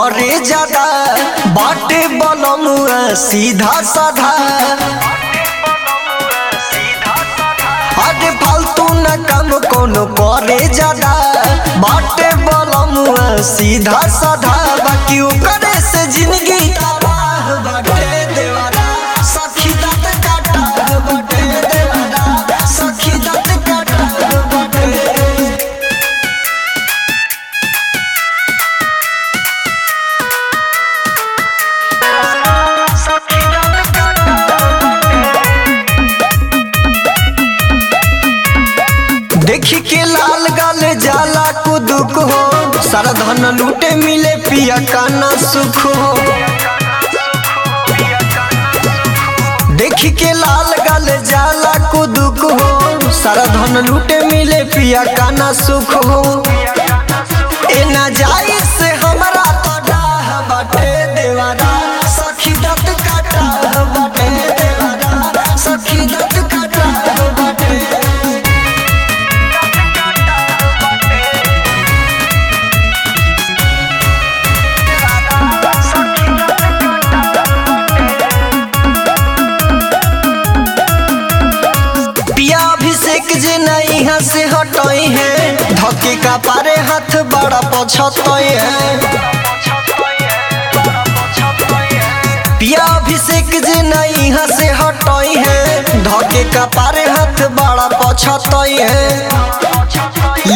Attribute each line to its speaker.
Speaker 1: करे ज्यादा बाटे बलमुआ सीधा साधा अरे फालतू न काम कोनो करे ज्यादा बाटे बलमुआ सीधा साधा बाकी करे से जिंदगी तबाह बाटे देवारा सखी दात काटा बाटे देवारा सखी दात काटा बाटे देखी के लाल गाल जाला कुदुक हो सारा धन लूटे मिले पिया काना सुख हो देखी के लाल गाल जाला कुदुक हो सारा धन लूटे मिले पिया काना सुख हो ए ना जाई से हमरा तो डाह बाटे देवारा सखी दत काटा बाटे देवारा सखी दत काटा बाटे पिया अभिषेक जे नहीं यहाँ से हटई है धके का पारे हाथ बड़ा पछतई है पिया अभिषेक जे नहीं यहाँ से हटई है धके का पारे हाथ बड़ा पछतई है